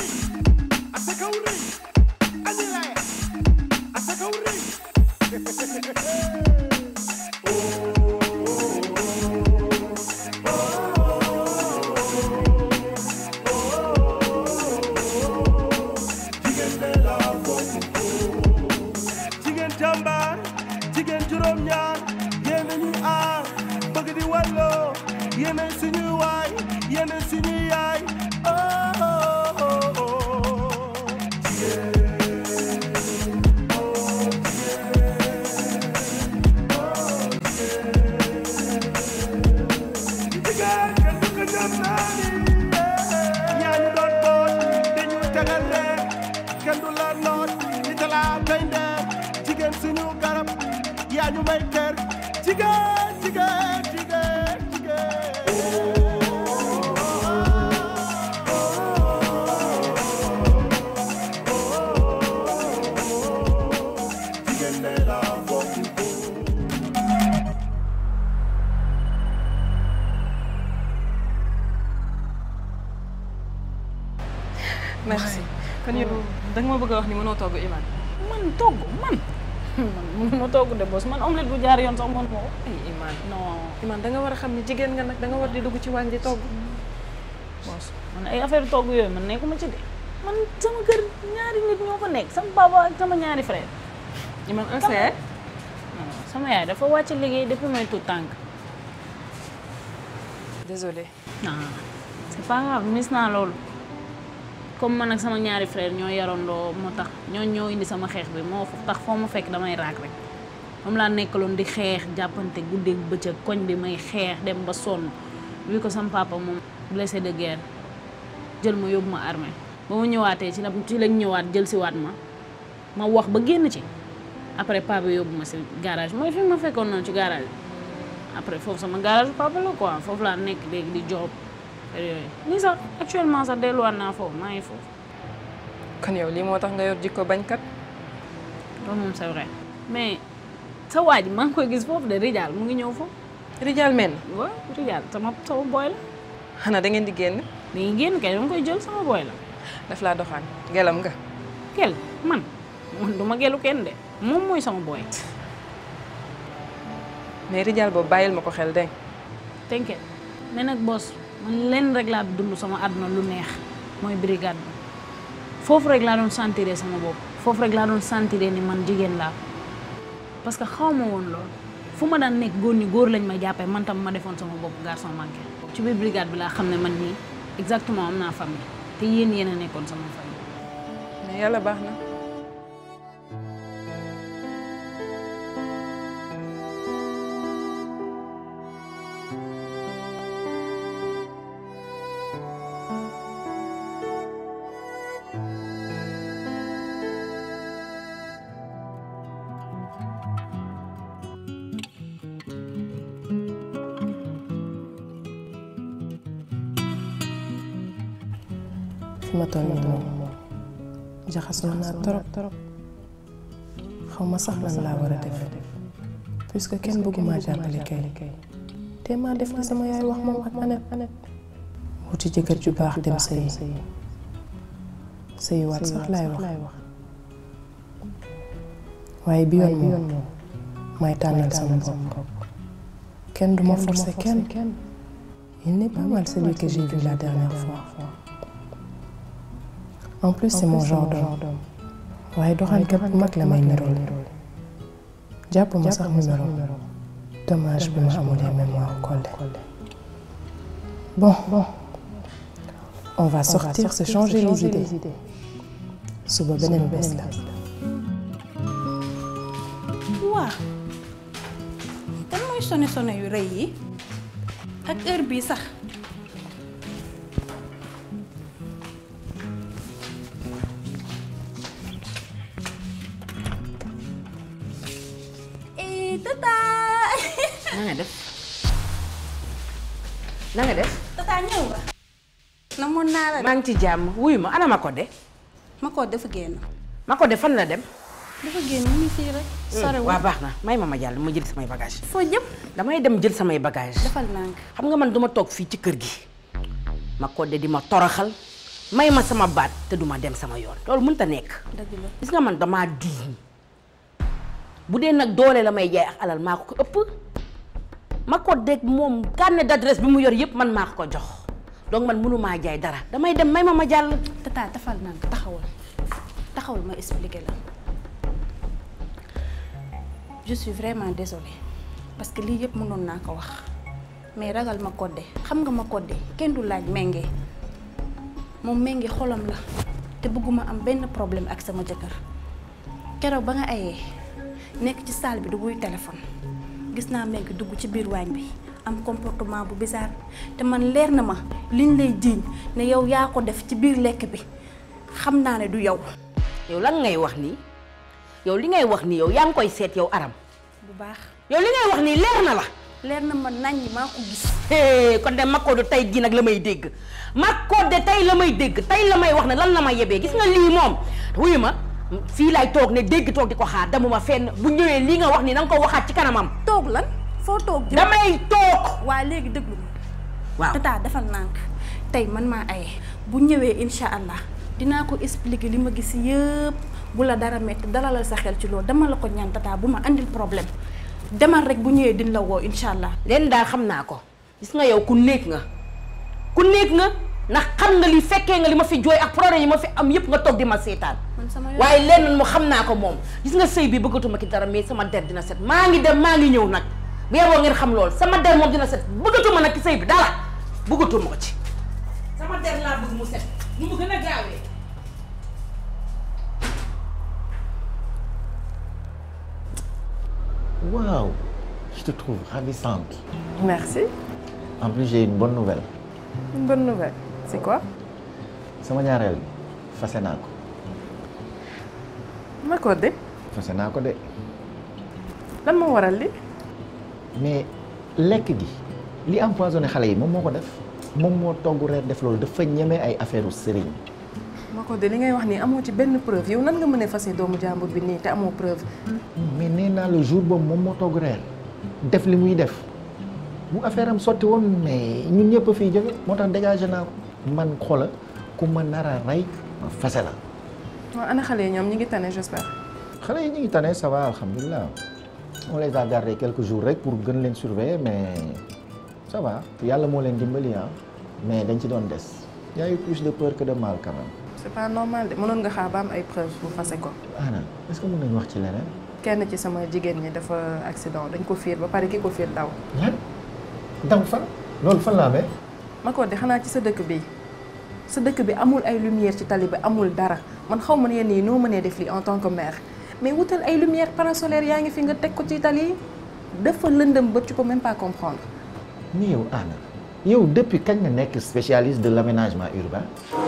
asaka wu rëy ani laye asaka wu rëy jigéen jàmbaar jigéen juróom-ñaar yéen a ñuy aar bëgg di walloo yéen a suñuy waay yéen a suñuy yaay oh oh oh oh jigéen kenn du ko ñam naa ni yaa ñu doon boot dañu tegal leen kenn du la noot di talaa tey ndeer jigéen suñu garab yaa ñu may kër jigéen jigéen jigéen jigéen jigéen ne la bokku ko merci kon yow da nga ma bëgg a wax ni mënoo togg Iman. man togg man man mënuma togg de boss man omelette bu jaar yoon sax man moo ay Iman non Iman da nga war a xam ni jigéen nga nag da nga war di dugg ci waañ di togg. boss man ay affaire togg yooyu man nekkuma ci de man sama kër ñaari nit ñoo fa nekk sama papa ak sama ñaari frère Iman un frère. non sama yaay dafa wàcc liggéey depuis may tout tànk désolé. ah c'est pas grave mis naa loolu comme man ak sama ñaari frère ñoo yarandoo moo tax ñoo ñoo indi sama xeex bi moo tax foo ma fekk damay raak rek moom laa nekkaloon di xeex jàppante guddeeg bëccëg koñ bi may xeex dem ba sonn wi ko sama papa moom blessé de guerre jël ma yóbbu ma armée ba ma ñëwaatee ci la ci lañ ñëwaat jël si waat ma ma wax ba génn ci après papa yóbbu ma si garage mooy fi ma fekkoon noonu ci garage après foofu sama garage papa la quoi foofu laa nekk léegi di job yooyu nii sax actuellement sax delluwaat naa foofu maa ngi foofu kon yow lii moo tax nga yor jikko bañkat. loolu moom c'est vrai mais sa waa ji maa ngi koy gis foofu de Rijal mu ngi ñëw foofu Rijal men waaw Rijal sama sama boy la xanaa da ngeen di génn dañuy génn kay dama koy jël sama boy la daf laa doxaan gelam nga. gel man man du ma gelu kenn de moom mooy sama boy mais Rijal boobu bàyyil ma ko xel dégg tënkee mais nag boss man lenn rek laa dund sama àdduna lu neex mooy brigade bi foofu rek laa doon sentiré sama bopp foofu rek laa doon sentiré ni man jigéen laa parce que xaw ma woon loolu fu ma daan nekk góor ñi góor lañ ma jàppee man tam ma defoon sama bopp garçon manqué ci biir brigade bi laa xam ne man nii exactement am naa famille te yéen yéen a nekkoon sama famille mais yàlla baax na. fi ma toll nii moom jaxasoo naa trop trop xaw ma sax lan laa war a def puisque kenn bëgguma jàppale kay te maa def li sama yaay wax moom ak Annette wuti jëkkër ju baax dem sëyi sëyi waat sax laay wax waaye bi yoon moom may tànnal sama bopp kenn du ma forcer kenn il n'est pas mal celui que j'ai vu la dernière fois en plus c'est mon genre d'homme waaye doxaankat bu mag la may nirool jàpp ma sax numéro dommage bi ma amulee mémoire collé bon on va sortir se changer les idées suba beneen bés la waa kan mooy sone sone yu rëy yi ak heure bii sax eh tata na nga def na nga def tata ñëw nga namoon naa la de maa ngi ci jàmm wuyu ma ana ma ko de ma ko dafa génn ma ko de fan la dem dafa génn mu ngi fii rek sorewul waa baax na may ma ma jàll ma jël samay bagage foo jëm damay dem jël samay bagage defal nànk xam nga man duma toog fii ci kër gi ma ko de di ma toroxal may ma sama baat te duma dem sama yoon loolu mënut a nekk dëgg la gis nga man damaa diiñ bu dee nag doole la may jaay ak alal maa ko ko ëpp ma ko dégg moom carnet d'adresse bi mu yor yëpp man maa ko ko jox donc man mënumaa jaay dara damay dem may ma ma jàll tata tafal naa ko taxawal taxawal ma expliquer la je suis vraiment désolée parce que lii yëpp mënoon naa ko wax mais ragal ma kodde xam nga ma kodde kenn du laaj ménge moom ménge xolam la te bëgguma am benn problème ak sama jëkkër keroog ba nga ayee nekk ci salle bi du buy téléphone gis naa ménge dugg ci biir waañ bi am comportement bu bizarre te man leer na ma liñ lay jiiñ ne yow yaa ko def ci biir lekk bi xam naa ne du yow yow lan ngay wax nii yow li ngay wax nii yow yaa ngi koy seet yow aram bu baax yow li ngay wax nii leer na la leer na ma nañ maa ko gis hee kon de Makodou tey jii nag la may dégg Makodou tey la may dégg tey la may wax ne lan la ma yebee gis nga lii moom wuyu ma fii laay toog ne dégg toog di ko xaar demuma fenn bu ñëwee lii nga wax nii na nga ko waxaat ci kanamam toog lan foo toog jëm damay toog waa léegi déglu ma waaw tata defal nànk tey man maa aye bu ñëwee insha allah dinaa ko expliquer li ma gis yëpp bu la dara metti dalalal sa xel ci loolu dama la ko ñaan tata bu ma andil problème demal rek bu ñëwee din la woo insha allah leen daal xam naa ko gis nga yow ku néeg nga ku néeg nga ndax xam nga li fekkee nga li ma fi jooy ak problème yi ma fi am yëpp nga toog di ma seetaan man sama yoon waaye lenn mu xam naa ko moom gis nga sëy bi bëggatuma ki dara mais sama der dina set maa ngi dem maa ngi ñëw nag bu yeboo ngeen xam lool sama der moom dina set bëggatuma nag ci sëy bi dara bëggatuma ko ci sama der laa bëgg mu set nu mu gën a gaawee Waouh, je te trouve ravissante. Merci. En plus, j'ai une bonne nouvelle. Une bonne nouvelle. C'est quoi sama ñaareel fase naa ko ma ko de fase naa ko de lan moo waral li mais lekk gi li empoisonné xale yi moom moo ko def moom moo togg reer def loolu dafa ñeme ay affaire u sëriñ ma ko de li ngay wax nii amoo ci benn preuve yow nan nga mën a fase doomu jàmbur bi nii te amoo preuve mais nee naa le jour boobu moom moo togg reer def li muy def bu affaire am sotti woon mais ñun ñëpp a fiy jóge moo tax dégagé naa ko man xoola ku ma nar a rey ma fase la waaw ana xale yi ñoom ñi ngi tane j'espère xale yi ñu ngi tane ça va alhamdulilah on les a gardés quelques jours rek pour gën leen surveiller mais ça va yàlla moo leen dimbali ah mais dañ ci doon des y a eu plus de peur que de mal quand même. c'est pas normal de mënoon nga xaar ba am ay preuve pour fase ko Anna est-ce que mën nañu wax ci leneen. kenn ci sama jigéen ñi dafa accident dañ ko fiir ba pare ki ko fiir daw lan daw fan loolu fan laa amee. ma ko de xanaa ci sa dëkk bi sa dëkk bi amul ay lumière ci tali bi amul dara man xaw ma ne yenn yi noo mënee def lii en tant que mère mais wutal ay lumière parasolaire yaa ngi fi nga teg ko ci tali yi dafa lëndëm ba tu peux même pas comprendre mais yow Anna yow depuis kañ nga nekk spécialiste de l'aménagement urbain.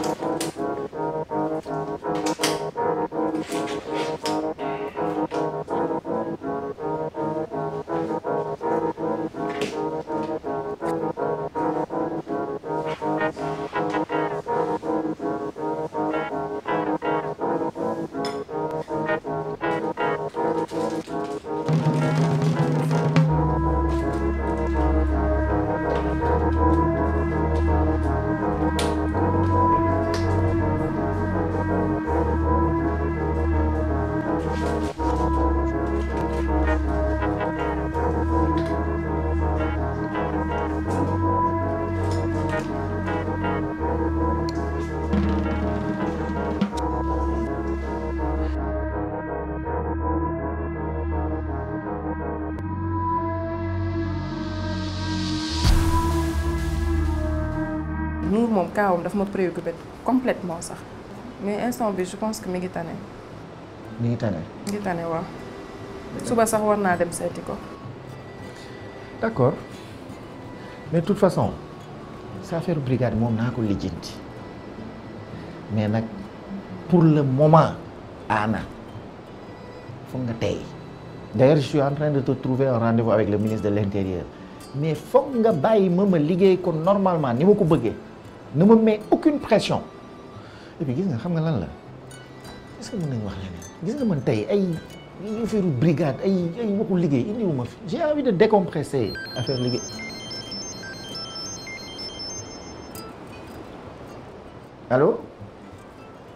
Nour moom kaawam daf ma préoccupé complètement sax mais instant bi je pense que mi ngi tane mi ngi tane. mi ngi tane waaw suba sax war naa dem seeti ko d'accord mais de toute façon sa affaire brigade moom naa ko lijjanti mais nag pour le moment Anna foog nga tey d'ailleurs je suis en train de te trouver un rendez-vous avec le ministre de l'intérieur mais foog nga bàyyi ma ma liggéey ko normalement ni ma ko bëggee ne me mets aucune pression et puis gis nga xam nga lan la est-ce que mën nañu wax leneen gis nga man tey ay affaire brigade ay ay waxu liggéey indiwuma fi j'ai envie de décompresser affaire liggéey allô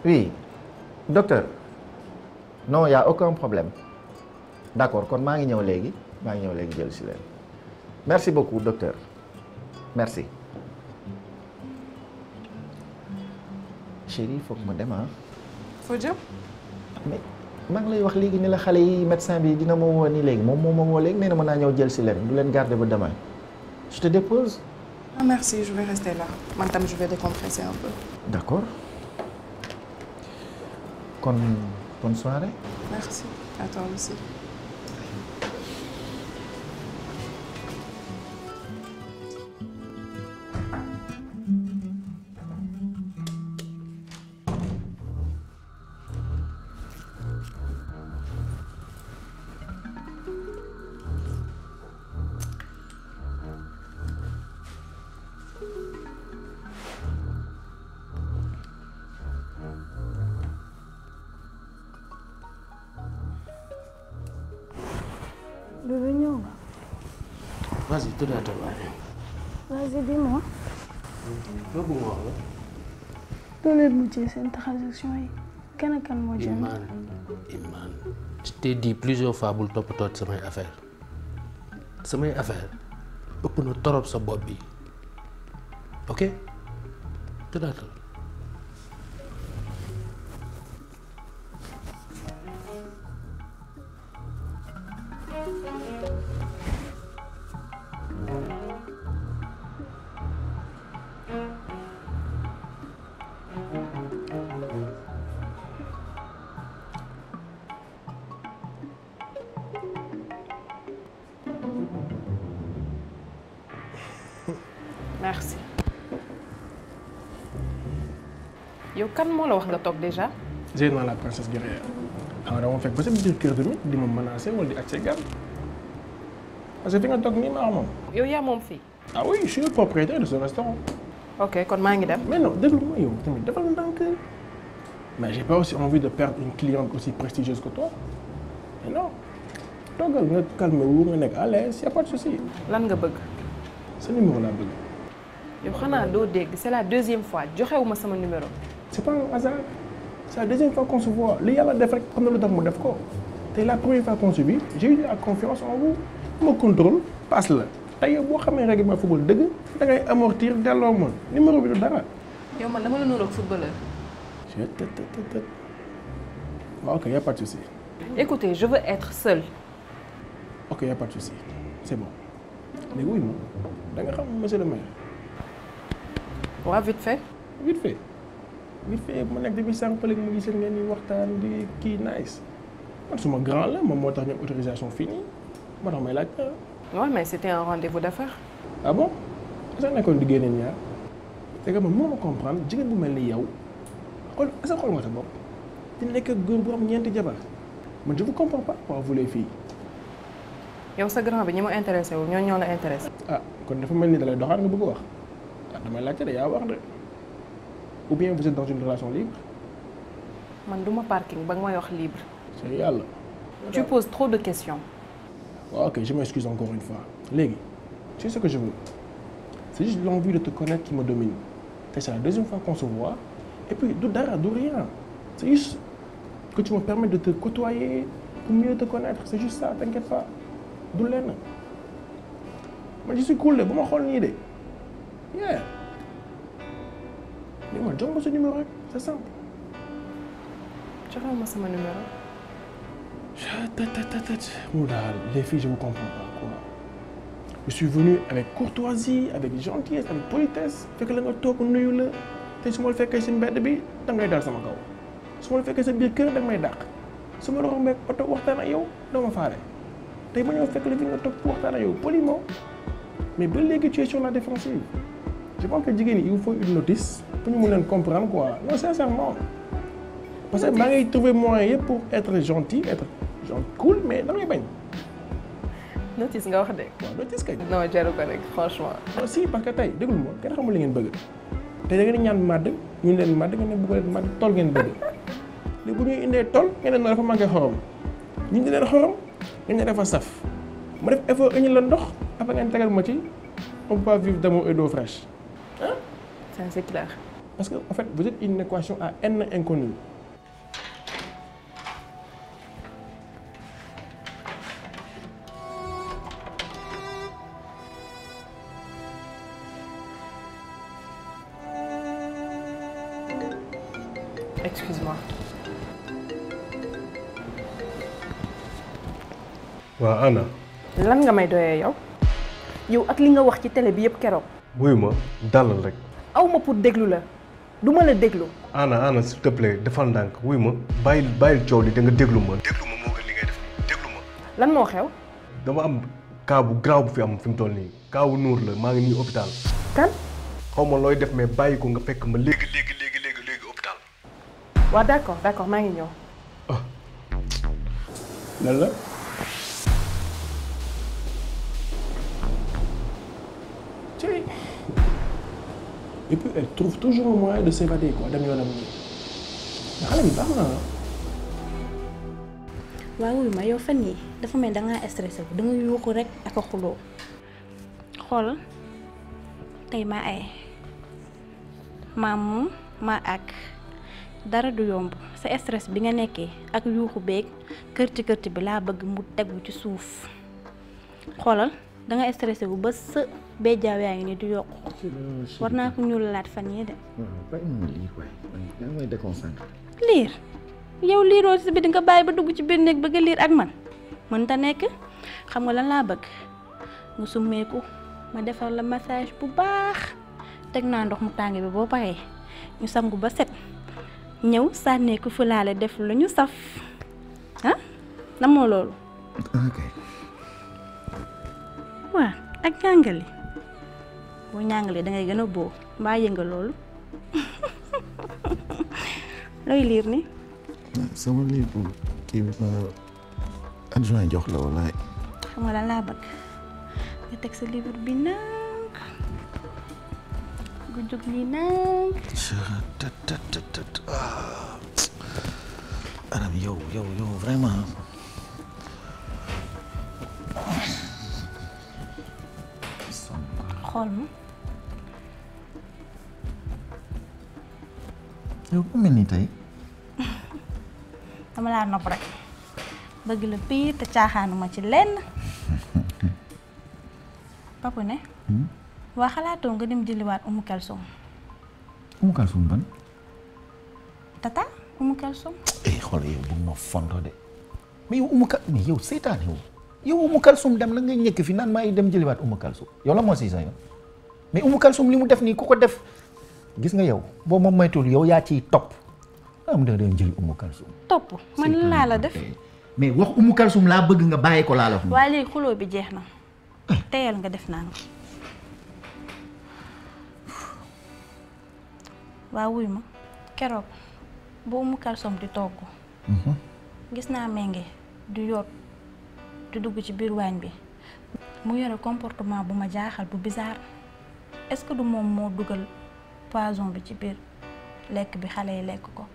oui docteur non y a aucun problème d'accord kon maa ngi ñëw léegi maa ngi ñëw léegi jël si leen merci beaucoup docteur merci chérie foog ma dem ah foo jëm mais maa ngi lay wax léegi ni la xale yi médecin bi dina ma woo nii léegi moom moo ma woo léegi nee na mën naa ñëw jël si leen du leen garder ba demain je te dépose ah merci je vais rester là man tam je vais décompresser un peu d'accord kon bonne soirée merci à toi aussi Bébé ñëw nga. Vas-y, tëddaatal waaye. Vas-y dis-moi. Loo bëgg ma wax la. doo leen mujjee seen transaction yi. kan ak kan moo jënd. Iman Iman je t'ai dit plusieurs fois bul toppatoo samay affaire samay affaire ëpp na torop sa bopp bi ok tëddaatal. merci yow kan moo la wax nga toog déjà Zeyna la princesse guerrière xam nga dama fekk ba sa biir kër tamit di ma menacé wala di accès gan parce que fi nga toog nii maa moom. yow yaa moom fii ah oui je suis le propriétaire de ce restaurant. ok kon maa ngi dem mais non déglu ma yow tamit defal ndànk mais j'ai pas aussi envie de perdre une cliente aussi prestigieuse que toi mais non toogal nga calmé wu nga nekk à l'aise y a pas de souci lan nga bëgg sa numéro laa bëgg. yow xanaa doo dégg c'est la deuxième fois joxewuma sama numéro c'est pas un hasard c'est la deuxième fois qu'on se voit li yàlla def rek xam na lu tax mu def ko te la première fois qu'on se vit j'ai eu la confiance en vous ma contrôle passe la tey boo xamee règlement football dëgg da ngay amortir delloo ma numéro bi du dara. yow man dama la nuroog footballeur je te te te te waaw ok y a pas de souci écoutez je veux être seule ok y a pas de souci c'est bon léegi wuy ma da nga xam monsieur le maire waa vite fait vite fait vite fait ma nekk depuis sànq léegi mu gis ngeen di waxtaan di kii nice man suma grand la moom moo tax ñu am autorisation fii nii moo tax may laaj ouais mais c'était un rendez-vous d'affaires ah bon est-ce que nekkoon di génne ñaar c'est que man moo ma comprendre jigéen bu mel ni yow xool est-ce que xool nga sa bopp di nekk ak góor bu am ñeenti jabar man je vous comprends pas pourquoi vous les filles yow sa grand bi ñi ma intéressé wu ñoo ñoo la intéressé ah kon dafa mel ni dalay doxaan nga bëgg a wax ah damay laajte de yaa wax de ou bien vous êtes dans une relation libre man duma parking ba nga may wax libre c'est yàlla tu poses trop de questions waaw ok je m'excuse encore une fois léegi tu sais ce que je veux c'est juste l'envie de te connaître qui me domine te c'est la deuxième fois qu'on se voit et puis du dara du rien c'est juste que tu me permets de te côtoyer pour mieux te connaître c'est juste ça t'inquiète pas du lenn man je suis cool de bu ma xool nii de yeah léegi man jox ma sa numéro rek c'est simple joxewu ma sama numéro Ou daal les filles je vous comprends pas quoi je suis venu avec courtoisie avec gentillesse avec politesse fekk la nga toog nuyu la te su ma la fekkee si mbedd bi da ngay dal sama kaw su ma la fekkee sa biir kër da nga may dàq su ma la rombee oto waxtaan ak yow doo ma faale tey ma ñëw fekk la fi nga toog waxtaan ak yow poliment mais ba léegi tu es sur la défensive je pense que jigéen ñi il vous faut une notice pour ñu mun leen comprendre quoi non sincèrement parce que maa ngi trouver moyen yëpp pour être gentil être genre cool mais da ngay bañ notice nga wax de waaw notice kay. non jaru ko rek franchement non si parce que tey déglu ma kenn xamul li ngeen bëgg te da ngeen di ñaan màdd ñu leen màdd ngeen ne bëgg leen màdd tool ngeen bëgg léegi bu ñuy indee tool ngeen ne dafa manqué xorom ñu indi leen xorom ngeen ne dafa saf ma def effort indi la ndox après ngeen tegal ma ci on peut pas vivre d'amour et d'eau fraîche ça c'est clair parce que en fait vous êtes une équation à n inconnue Excuse-moi. waaw Anna lan nga may doyee yow yow ak li nga wax ci télé bi yëpp keroog wuyu ma dalal rek aw ma pour déglu la du ma la déglu Anna Anna s'il te plaît defal ndànk wuyu ma bàyyil bàyyil coow li da nga déglu ma déglu ma moo gën li ngay def déglu ma lan moo xew dama am cas bu grave bu fi am fi mu toll nii cas wu Nour la maa ngi nii hôpital kan xaw ma looy def mais bàyyi ko nga fekk ma léegi léegi léegi léegi léegi hôpital waaw d'accord d'accord maa ngi ñëw lan la ci et puis elle trouve toujours un moyen de s'évader quoi dem yoonam nii mais xale bi baax na waaw wuy ma yow fan yi dafa mel da ngaa stressé wu da nga yuuxu rek ak a xuloo xoolal tey maa ay maa moom maa ak dara du yomb sa stress bi nga nekkee ak yuuxu beeg kërti kërti bi laa bëgg mu tegu ci suuf xoolal da nga stressé wu ba sa béjjaaw yaa ngi ni di yokku war naa ko ñuul laat fan yi de bàyyi ma lire waaye yaa ngi may déconcentré. liir yow liiroo si bi di nga bàyyi ba dugg ci biir néeg bëgg a liir ak man mënta nekk xam nga lan laa bëgg nga summeeku ma defar la massage bu baax teg naa ndox mu tàng bi boo paree ñu sangu ba set ñëw sànneeku fulaale def lu ñu saf ah namoo loolu ok waa ak ñàngali boo ñàngalee da ngay gën a boo mbaa yënga loolu looy liir ni sama lii bu kii bi ma adjoint jox la walaay. xam nga lan laa bëgg nga teg sa livre bi nag nga jóg lii nag tat tat tat tat ah Aram yow yow yow vraiment. xool ma yow bu mel ni tey. dama laa nopp rek bëgg la piir te caaxaanuma ci lenn papa ne waa xalaatoo nga dem jëliwaat umu kalsom Umu Kalsum ban. tata umu kalsom eh xool yow bu ma fontoo de mais yow Umu Kal mais yow seetaane yow yow Umu Kalsum dem la nga ñëkk fi naan maa ngi dem jëliwaat Umu Kalsum yow la moo si sa yoon mais Umu Kalsum li mu def nii ku ko def gis nga yow boo ma moytuwul yow yaa ciy topp am da dem jëli Umu Kalsum topp man laa la def mais wax Umu Kalsum laa bëgg nga bàyyi ko laa la wax waaye léegi xuloo bi jeex na teyal nga def naan waa wuy ma keroog bu umu kalsom di togg gis naa menge du yoot di dugg ci biir waañ bi mu yore comportement bu ma jaaxal bu bizarre est-ce que du moom moo dugal poison bi ci biir lekk bi xale yi lekk ko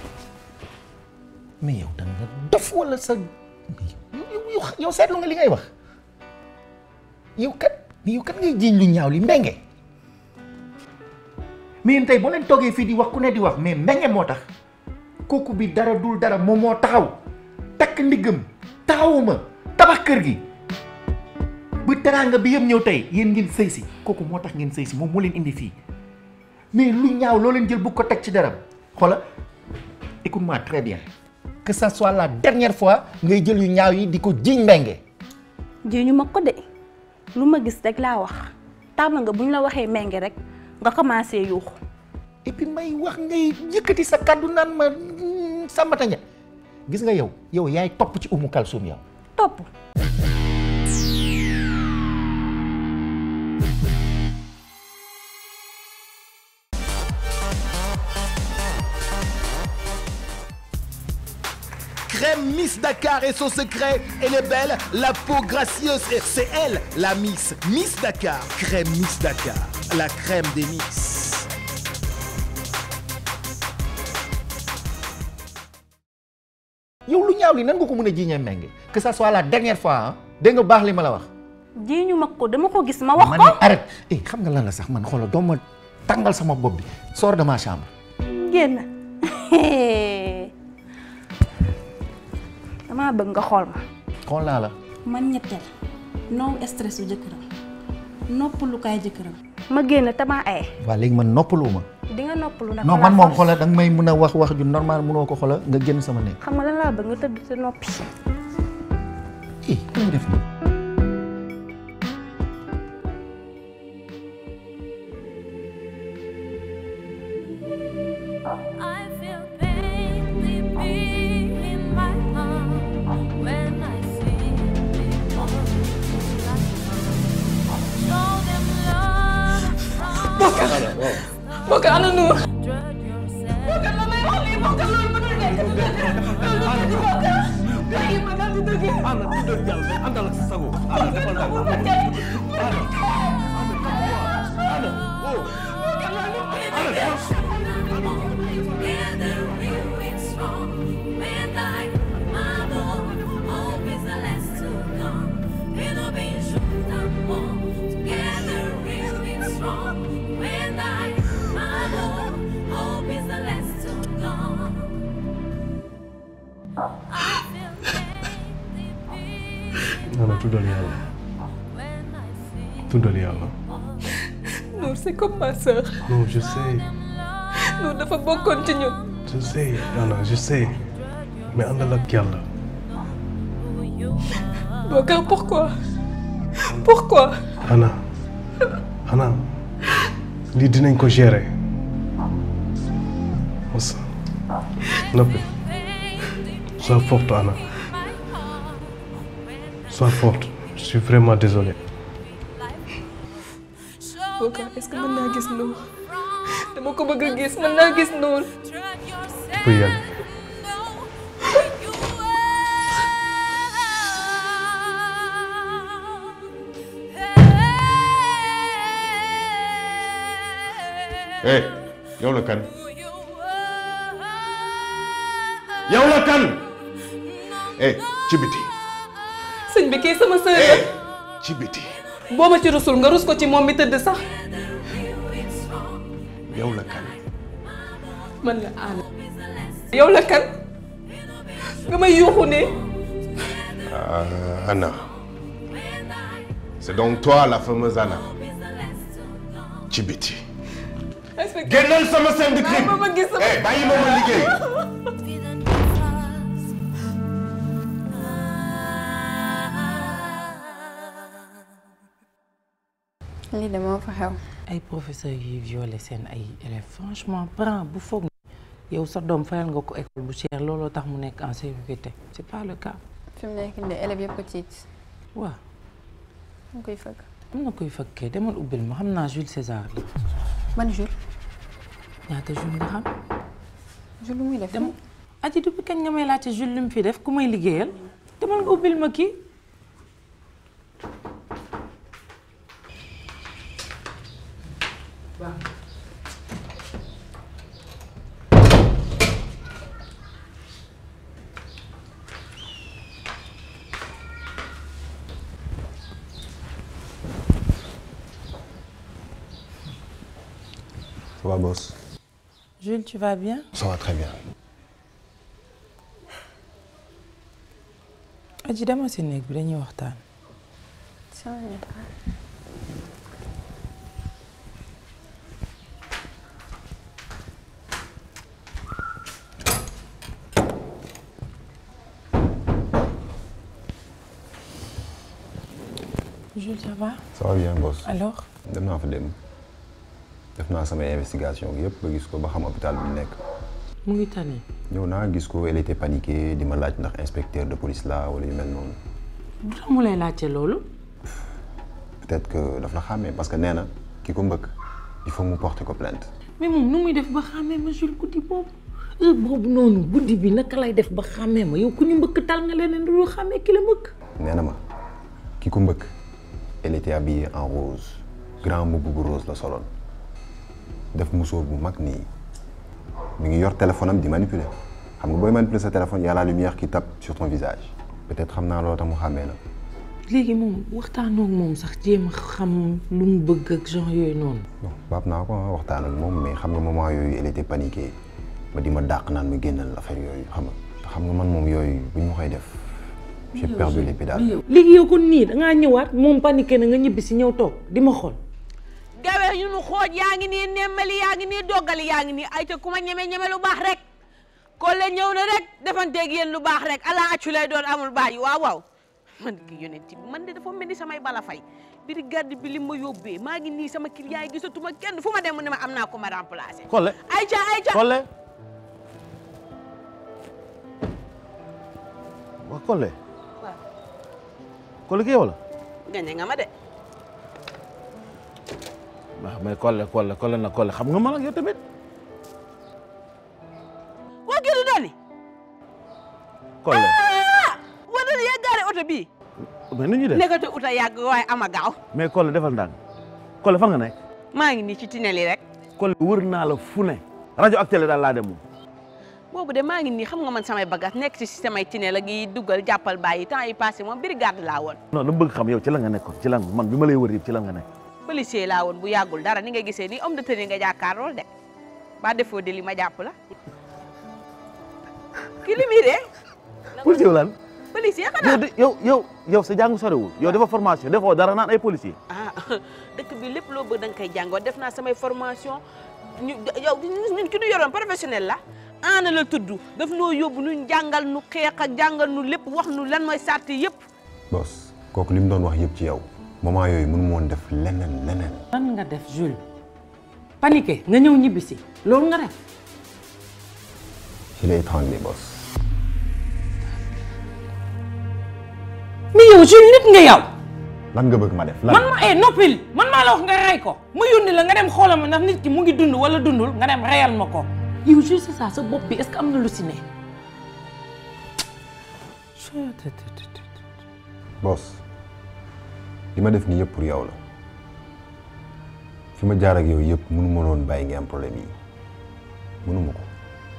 mais yow da nga dof wala sa yow yow seetlu nga li ngay wax yow kat yow kat ngay jiiñ lu ñaaw li mbenge mais yéen tey boo leen toogee fii di wax ku ne di wax mais mbenge moo tax kooku bi dara dul dara moom moo taxaw takk ndiggam taxawuma tabax kër gi ba teraanga bi yëpp ñëw tey yéen ngeen sëy si kooku moo tax ngeen sëy si moom moo leen indi fii mais lu ñaaw loo leen jël bu ko teg ci dara xoola écoute-moi très bien que ça soit la dernière fois ngay jël yu ñaaw yi di ko jiiñ mbenge ji ñu ma ko de lu ma gis rek laa wax tàmm nga bu ñu la waxee menge rek nga commencé yuuxu et puis may wax ngay yëkkati sa kàddu naan ma sàmbata ña gis nga yow yow yaay topp ci umu kalsum yow topp Crème Miss Dakar et son secret, elle est belle, la peau gracieuse, et c'est elle, la Miss. Miss Dakar, crème Miss Dakar, la crème des Miss. yow lu ñaaw li nan nga ko mën a jiiñee mbenge que ça soit la dernière fois ah dégg nga baax li ma la wax ji ñu ma ko dama ko gis ma wax ma ko ne arrête eh xam nga lan la sax man xoolal doo ma tàngal sama bopp bi sors de ma chambre génn damaa bëgg nga xool ma xool naa la man ñetteel no stress su jëkkëram noppalukaay jëkkëram ma génn te maa aye waa léegi man noppalu ma di nga noppalu nag non par man la moom force. xoolal danga may mën a wax wax ju normal mënoo ko xoolal nga génn sama néeg xam nga lan laa bëgg nga tëdd te noppi eh lay def nii I feel pain deep in my heart when I see people Show them love. Bokar Bokar ana Nour Bokar la may wax lii Bokar loolu mënul nekk du dëgg loolu du Bokar bàyyi ma daal di dëgg Anna tuddal yàlla àndal ak sa sago Anna defal naa ko Together we'll be strong. When I, my love, hope is the last to come. We'll be juntos. Together we'll be strong. When I, my love, hope is the last to come. I feel Anna tuddal yàlla tuddal yàlla Nour c'est comme ma sœur non je sais Nour dafa bokkoon ci ñun je sais Anna je sais mais àndal ak yàlla Bokar pourquoi pourquoi Anna Anna lii dinañ ko gérer mos noppi sois forte Anna sois forte je suis vraiment désolé Bokar est-ce que mën naa gis Nour dama ko bëgg a gis mën naa gis Nour tu peux y aller eh yow la kan yow la kan eh ci biti sëñ bi kii sama sœur la ci biti boo ma ci rusul nga rus ko ci moom mi tëdd sax yow la kan man la Anna yow la kan nga may yuuxu ne Ah, Anna c'est donc toi la fameuse Anna ci biti génnal sama scène de crime ma gis sama eh bàyyi ma ma liggéey lii de moo fa xew. ay professeurs yuy violé seen ay élèves franchement parent bu foog yow sa doom fayal nga ko école bu cher looloo tax mu nekk en sécurité c'est pas le cas. fi mu nekk nii élèves yëpp a tiit. waaw mu koy fëgg. am na koy fëkkee demal ubbil ma xam naa Jules César la. ban Jules. ñaata Jules nga xam. Jules lu muy def. dem aji depuis kañ nga may laajte Jules lu mu fi def ku may liggéeyal demal nga ubbil ma kii. Ça va, boss Jules tu vas bien. Ça va très bien. aji dama si néeg bi dañuy waxtaan. Jules ça va. Ça va bien, boss. alors. dem naa fa dem def naa samay investigation yëpp ba gis ko ba xam hôpital bi mu nekk. mu ngi tane. ñëw naa gis ko elle était paniquée di ma laaj ndax inspecteur de police la wala yu mel noonu. lu tax mu lay laajte loolu. peut-être que daf la xàmmee parce que nee na ki ko mbëkk il faut mu porter ko plainte. mais moom nu muy def ba xàmmee ma Jules guddi boobu heure boobu noonu guddi bi naka lay def ba xàmmee ma yow ku ñu mbëkk tal nga leneen du xàmmee ki la mbëkk. nee na ma ki ko mbëkk elle était habillée en rose grand mbubb bu rose la soloon def musóor bu mag nii mi ngi yor téléphone am di manipuler xam nga booy manipuler sa téléphone y a la lumière qui tape sur ton visage peut-être xam naa loolu tax mu xàmmee la léegi moom waxtaanoo ak moom sax jéem a xam lu mu bëgg ak genre yooyu noonu. bon baab naa ko waxtaan ak moom mais xam nga moment yooyu elle était paniquée ba di ma dàq naan ma génnal affaire yooyu xam nga te xam nga man moom yooyu bu ñu ma koy def j'ai perdu les pédales. léegi yow kon nii dangaa ñëwaat moom paniqué na nga ñibbi si ñëw toog di ma xool. gawe ñu nu xooj yaa ngi nii nemmali yaa ngi nii doggali yaa ngi nii ay te ku ma ñeme ñeme lu baax rek Kole ñëw na rek defanteeg yéen lu baax rek ala accu lay doon amul bàyyi waaw waaw man ki yonent bi man de dafa mel ni samay bala fay biri garde bi li ma yóbbee maa ngi nii sama client yi gisatuma kenn fu ma dem mu ne ma am naa ko ma remplacer. Kole ayca ayca Kole waa Kole waaw Kole ki yow la gañe nga ma de. waaw mais Kole Kole Kole na Kole xam nga man ak yow tamit waa kii du dooni. Kole ah waa dooni yàggaale oto bii. mais nu ñuy def nekkati oto yàgg waaye ama gaaw. mais Kole defal ndànk Kole fan nga nekk maa ngi nii ci tunnel yi rek. Kole wër naa la fu ne rajo ak télé daal laa dem moom boobu de maa ngi nii xam nga man samay bagage nekk ci système ay tunnel ak yi duggal jàppal bàyyi temps yi passé moom brigade laa woon. non dama bëgg xam yow ci lan nga nekkoon ci lan man bi ma lay wër yëpp ci lan nga nekk policier laa woon bu yàggul dara ni nga gisee nii homme de tenue nga jàkkaar lool de ba defoo de li ma jàpp la ki li muy de policier wu lan policier yow xanaa de yow yow yow sa jàng sorewul yow dafa formation defoo dara naan ay policier ah dëkk bi lépp loo bëgg da nga koy jàngoo def naa samay formation ñu yow ñun ki ñu yoroon professionnel la ana la tudd daf noo yóbbu ñu jàngal nu xeex ak jàngal nu lépp wax nu lan mooy sart yëpp boss kooku li mu doon wax yëpp ci yow moment yooyu mënu ma woon def leneen leneen. lan nga def Jules paniqué nga ñëw ñibbi si loolu nga def. je l'ai étranglé boss. mais yow Jules nit nga yow. lan nga bëgg ma def lan man ma eh noppil man maa la wax nga rey ko ma yónni la nga dem xoolal ma ndax nit ki mu ngi dund wala dundul nga dem reyal ma ko. yow Jules c'est ça sa bopp bi est-ce que am na lu si ne. boss li ma def nii yëpp pour yow la fi ma jaar ak yow yëpp mënu ma doon bàyyi nga am problème yi mënuma ko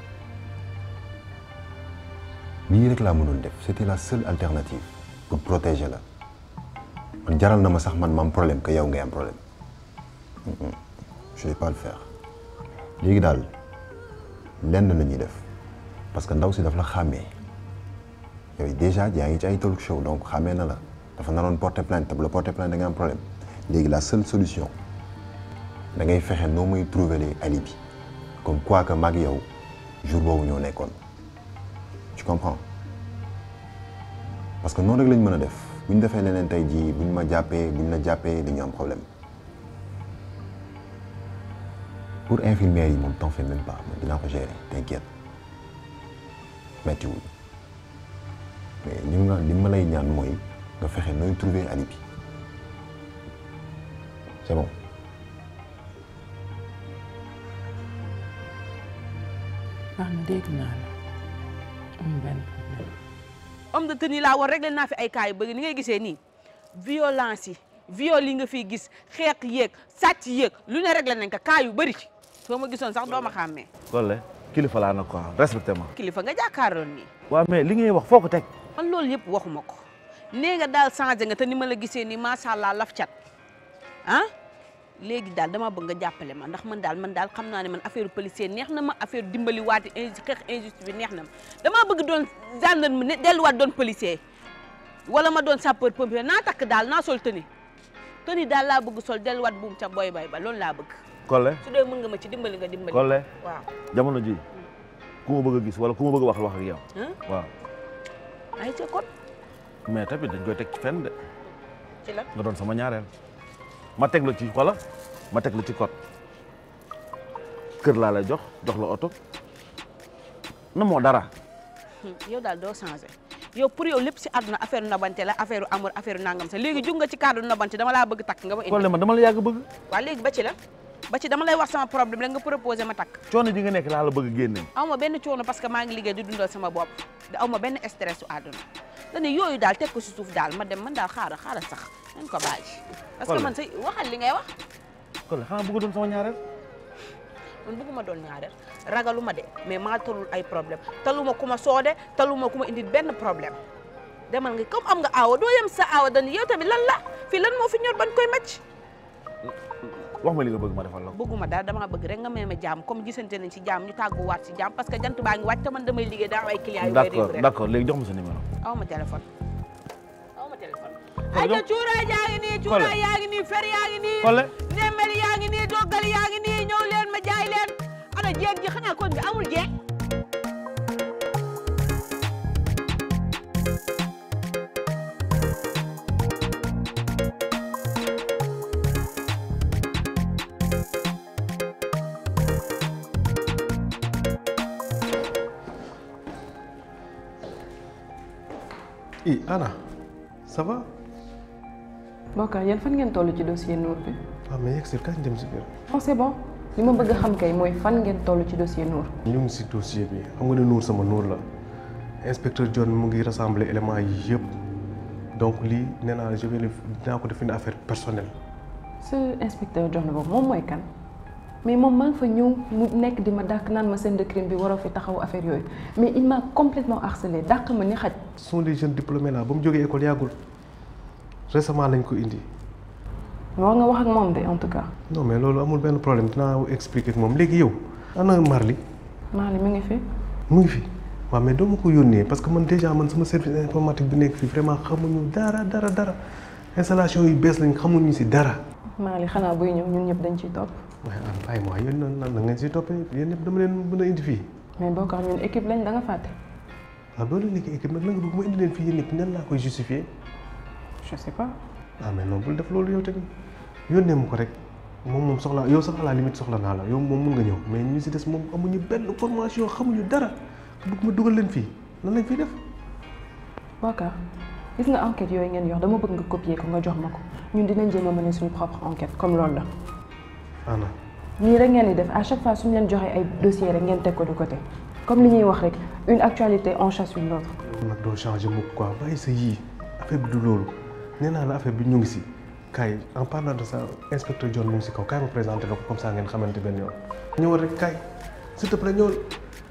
lii rek laa mënoon def c'était la seule alternative pour protéger la man jaral na ma sax man ma am problème que yow ngay am problème Mm, mm. je vais pas le faire léegi daal lenn la ñuy def parce que ndaw si daf la xàmmee yooyu déjà yaa ngi ci ay talk show donc xàmmee na la dafa naroon porter plainte te bu la porter plainte da nga am problème léegi la seule solution da ngay fexe noo muy trouver les alibi comme quoi que mag yow jour boobu ñoo nekkoon tu comprends parce que noonu rek lañ mën a def bu ñu defee leneen tey jii bu ñu ma jàppee bu ñu la jàppee dañu am problème pour infirmière yi moom t'en fais même pas man dinaa ko gérer t'inquiète méttiwul mais li nga li ma lay ñaan mooy nga fexe nooy trouver alibi c'est bon baax na dégg naa la amul benn problème. homme de tenue laa woon rek leen naa fi ay cas yu bëgg ni ngay gisee nii violence yi viol yi nga fiy gis xeex yéeg sàcc yéeg lu ne rek la nañ ko cas yu bëri ci soo ma gisoon sax doo ma xàmmee Kole kilifa laa nag quoi respecté ma kilifa nga jàkkaaroon nii waaw mais li ngay wax foo ko teg man loolu yëpp waxuma ko nee nga daal changé nga te ni ma la gisee nii macha allah laf cat ah léegi daal dama bëgg nga jàppale ma ndax man daal man daal xam naa ne man affaire policier neex na ma affaire dimbali waati inju xeex injustice bi neex na ma damaa bëgg doon gendarme ne delluwaat doon policier wala ma doon sapeur pompier naa takk daal naa sol tëni tëni daal laa bëgg sol delluwaat buum ca boy bay ba loolu laa bëgg Kole su dee mën nga ma ci dimbali nga dimbali Kole waaw jamono ji ku ma bëgg a gis wala ku ma bëgg a wax wax ak yow waaw ay ca kon mais tamit dañ koy teg ci fenn de ci la nga doon sama ñaareel ma teg la ci wala ma teg la ci code kër laa lay jox jox la oto na moo dara yow daal doo changé yow pour yow lépp si àdduna affaire nobante la affaire amour affaire nangam sa léegi jug nga ci cadre nobante dama laa bëgg takk nga ma indi Kole man dama la yàgg bëgg waaw léegi ba ci la ba ci dama lay wax sama problème rek nga proposé ma takk coono ji nga nekk laa la bëgg génne aw ma benn coono parce que maa ngi liggéey di dundal sama bopp da aw ma benn stress su àdduna dane yooyu daal teg ko si suuf daal ma dem man daal xaaral xaaral sax nañ ko bàyyi parce que Kole. man say waxal li ngay wax Kole xanaa bëgg doon sama ñaareel man bëgguma doon ñaareel ragaluma de mais maa talul ay problème taluma ku ma soode taluma ku ma indi benn problème demal nga comme am nga aawa doo yem sa aawa dañu yow tamit lan la fii lan moo fi ñor ban koy macc wax ma li nga bëgg ma defal la ko. bëgguma daal dama bëgg rek nga may ma jàmm comme gisante nañ ci jàmm ñu tàggu waat ci jàmm parce que jant baa ngi wàcc te man damay liggéey daa am ay clients yu may d'accord réew rek d'accord léegi jox ma sa numéro. aw ma téléphone aw ma téléphone Kon ay donc- ca cuuraay yaa ngi nii Collé. cuuraay yaa ngi nii fer yaa ngi nii Collé. nemmeli yaa ngi nii doggal yaa ngi nii ñëw leen ma jaay leen ana jeeg ji xanaa kon bi amul jeeg i Anna ça va Bokar yéen fan ngeen toll ci dossier Nour bi. waaw mais yegg si kañ dem si biir non c'est bon li ma bëgg a xam kay mooy fan ngeen toll ci dossier Nour. ñu ngi si dossier bi xam nga ne Nour sama Nour la inspecteur John mu ngi rassembler éléments yi yëpp donc lii nee naa je vais le dinaa ko def une affaire personnelle ce inspecteur jox na boobu moom mooy kan mais moom maa ngi fa ñëw mu nekk di ma dàq naan ma scène de crime bi waroo fi taxaw affaire yooyu mais il m'a complètement harcelé dàq ma ni xaj. ce sont des jeunes diplômés là ba mu jógee école yàggul récemment lañ ko indi war nga wax ak moom de en tout cas. non mais loolu amul benn problème dinaa expliquer ak moom léegi yow ana Marli maa mi ngi fi. mu ngi fi waaw mais doo ma ko yónnee parce que man déjà man sama service informatique bi nekk fii vraiment xamuñu dara dara dara installation yu bees lañ xamuñu si dara. Mali xanaa buy ñëw ñun ñëpp dañ ciy topp. waaye ah bàyyi ma yéen nan nan ngeen siy toppee yéen ñëpp dama leen mën a indi fii. mais Bokar ñun équipe lañ da nga fàtte. waaw boo leen nekkee équipe nag la nga bëgg ma indi leen fii yéen ñëpp nan laa koy justifier. je sais pas. ah mais non bul def loolu yow tamit yónnee ma ko rek moom moom soxla yow sax à la limite soxla naa la yow moom mun nga ñëw mais ñu si des moom amuñu benn formation xamuñu dara bëgg ma dugal leen fii lan lañ fiy def. Bokar gis nga enquête yooyu ngeen yor dama bëgg nga copier ko nga jox ma ko ñun dinañ jéem a mener suñu propre enquête comme loolu la. Anna nii rek ngeen di def à chaque fois suñu leen joxee ay dossiers rek ngeen teg ko de côté comme li ñuy wax rek une actualité en chasse une autre. nag doo changer mukk quoi bàyyi sa yii affaire bi du loolu nee naa la affaire bi ñu ngi si kaay en parlant de ça inspecteur John mu ngi si kaw kaay ma présenté la ko comme ça ngeen xamante benn yoon. ñëwal rek kaay s'il te plaît ñëwal.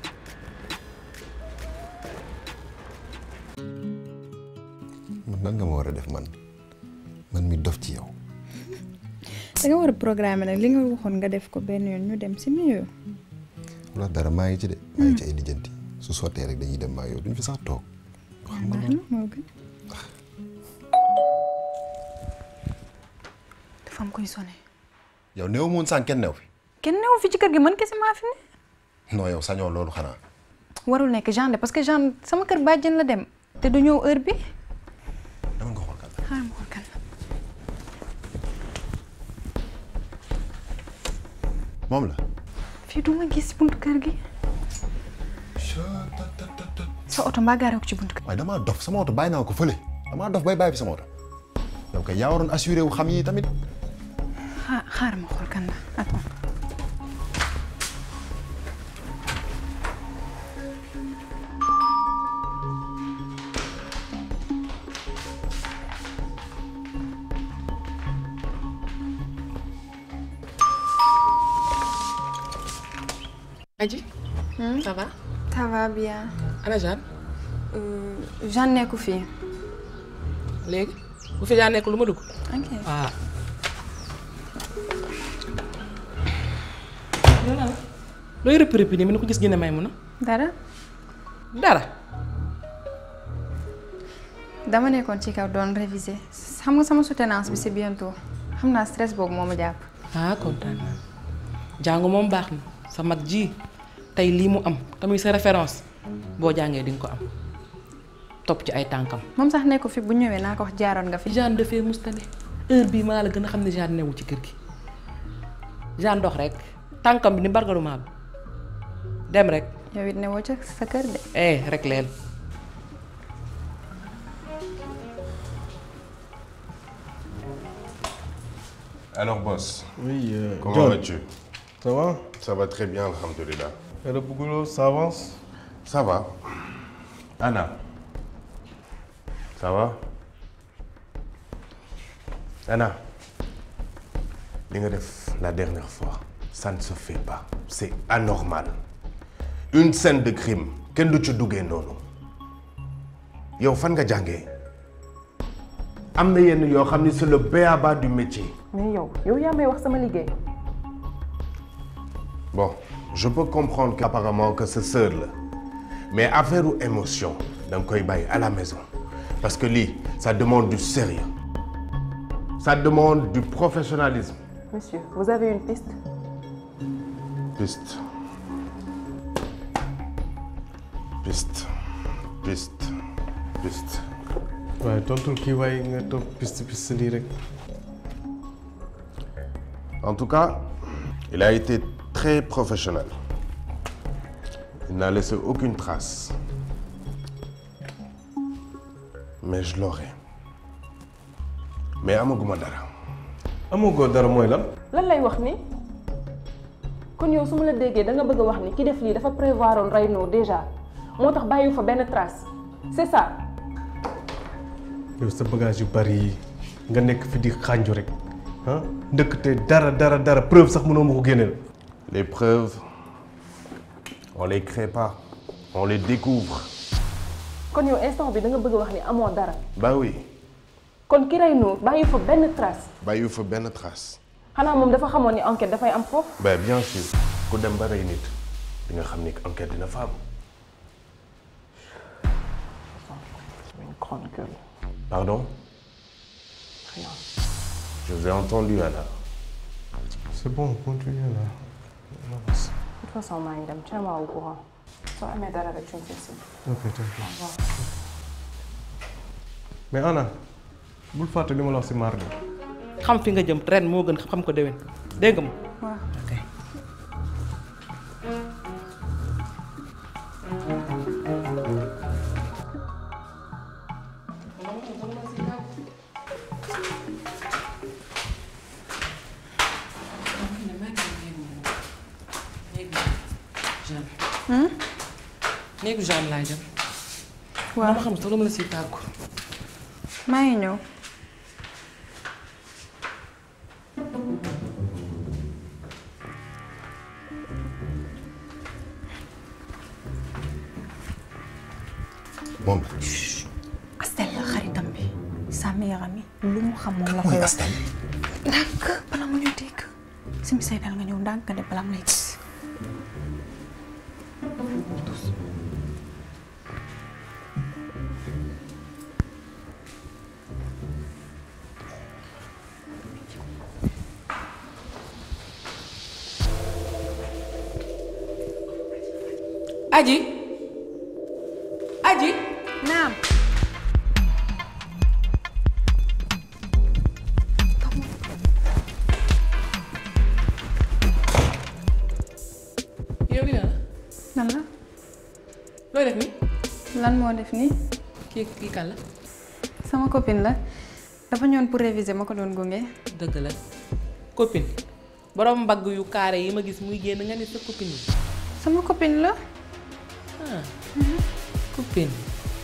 man nan nga ma war a def man man mi dof ci yow. da nga war a programme nag li nga waxoon nga def ko benn yoon ñu dem si mieux. wala dara maa ngi ci de. maa ngi ci ay lijjanti su sottee rek dañuy dem maa yow duñ fi sax toog. xam nga baax na moo gën. dafa am koy sonné. yow néew moon sànq kenn new fi. kenn newu fi ci kër gi man kese maa fi ne. non yow sañoo loolu xanaa. warul nekk Jean de parce que Jean sama kër bàjjen la dem. te du ñëw heure bi. dama nga xool kan la. xaaral ma xool kan la. moom la. fii du ma gis ci buntu kër gi. sa oto mbaa gaaree ko ci buntu kër. waaye damaa dof sama oto bàyyi naa ko fële damaa dof bay bàyyi fi sama oto yow kay yaa waroon assuré wu xam yi tamit. xaa xaaral ma xool kan la attends. Adji. ça va. ça va bien. ana Jeanne. Jean nekku fii. léegi bu fi Jeanne nekk lu ma dugg. ok. waaw. yow la looy rëpp rëpp nii mën na ko gis gën a may mun a. dara. dara. dama nekkoon ci kaw doon réviser xam nga sama soutenance bi c'est bientôt xam naa stress boobu moo ma jàpp. ah kontaan naa jàng moom baax na sa mag ji tey lii mu am tamit sa référence boo jàngee di nga ko am topp ci ay tànkam. moom sax nekku fi bu ñëwee naa ko wax jaaroon nga fi. Jeanne dafee mustane heure bii maa la gën a xam ne Jeanne newul ci kër gi Jeanne dox rek tànkam bi ni bargaruma bi dem rek. yow it newoo ca sa kër de. eh rek leen. Alors, boss. Oui, euh, Comment John. vas-tu Ça va Ça va très bien, alhamdoulilah. Et le boulot, ça avance Ça va. Anna. Ça va Anna. li nga def la dernière fois ça ne se fait pas c'est anormal une scène de crime kenn du ci duggee noonu yow fan nga jàngee am na yenn yoo xam ni c'est le b.a.-ba du métier. mais yow yow yaa may wax sama liggéey. bon je peux comprendre qu'apparemment que sa sœur la mais affaire u émotion da nga koy bàyyi à la maison parce que lii ça demande du sérieux ça demande du professionnalisme. Monsieur, vous avez une piste piste piste piste piste. waaye tontul kii waaye nga topp piste piste lii rek. En tout cas, il a été très professionnel. Il n'a laissé aucune trace. Mais je l'aurai. Mais amaguma dara. amagoo dara mooy lan. lan lay wax ni kon yow su ma la déggee da nga bëgg a wax ni ki def lii dafa prévoir oon rey noo déjà moo tax bàyyiwu fa benn trace c'est ça. yow sa bagage yu bari yi nga nekk fi di xànju rek ah ndëkk te dara dara dara preuve sax mënoo ma ko génneel. Les preuves, on les crée pas, on les découvre. kon yow instant bi da nga bëgg a wax ni amoo dara Bah oui, kon ki rey noo bàyyiwu fa benn trace bàyyiwu fa benn trace. xanaa moom dafa xamoon ni enquête dafay am foofu. Ben bien sûr, ku dem ba rey nit di nga xam ni enquête dina fa am. Une grande gueule. Pardon Rien. Je vous ai entendu Anna. c'est bon continue là. De toute façon maa ngi dem tiens-moi au courant soo amee dara rek tu me fais signe. ok Au t'inquiète. revoir. mais Anna bul fàtte li ma la wax si mardi. xam fi nga jëm ren moo gën xam ko déwén dégg nga ma. waaw. ok. néegu Jeanne laa jëm. waaw ma xam sax dama la siy tàggu. maa ngi ñëw. moom Astel la xaritam bi sa meilleure amie lu mu xam moom la mooy koy wax Astel. ndànk bala mu ñu dégg si mi say dal nga ñëw ndànk nga de bala mu lay gis Aji Aji naam yow li na la lan la looy def ni lan moo def nii kii kii kan la sama copine la dafa ñëwoon pour réviser ma ko doon gunge dëgg la copine borom mbagg yu carré yi ma gis muy génn nga ne sa copine yi sama copine la ah copine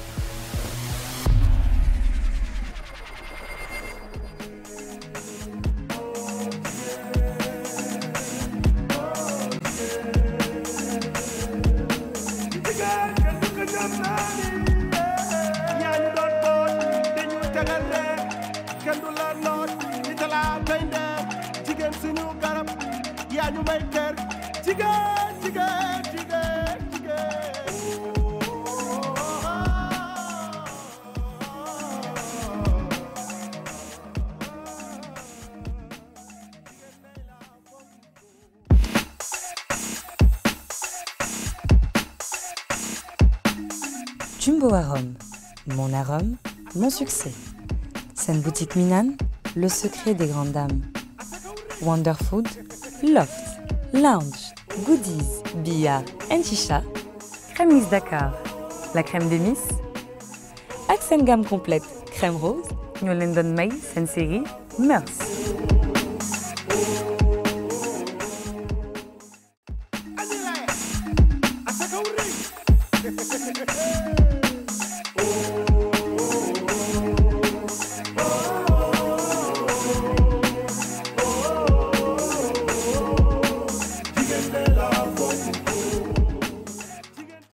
jigéen kenn du ko jam naa ni yaa ñu doon boot dañu tegal leen kenn du la noot di talaa tey ndeer jigéen suñu garab yaa ñu may kër jigéen jigéen jigéen jigéen Jumbo Arôme, mon arôme, mon succès. Scène boutique Minan, le secret des grandes dames. Wonder Food, Loft, Lounge, Goodies, Bia, Chicha. Crème Miss Dakar, la crème des Miss. Accent gamme complète, crème rose, New London May, série, Meurs. Asaka wuri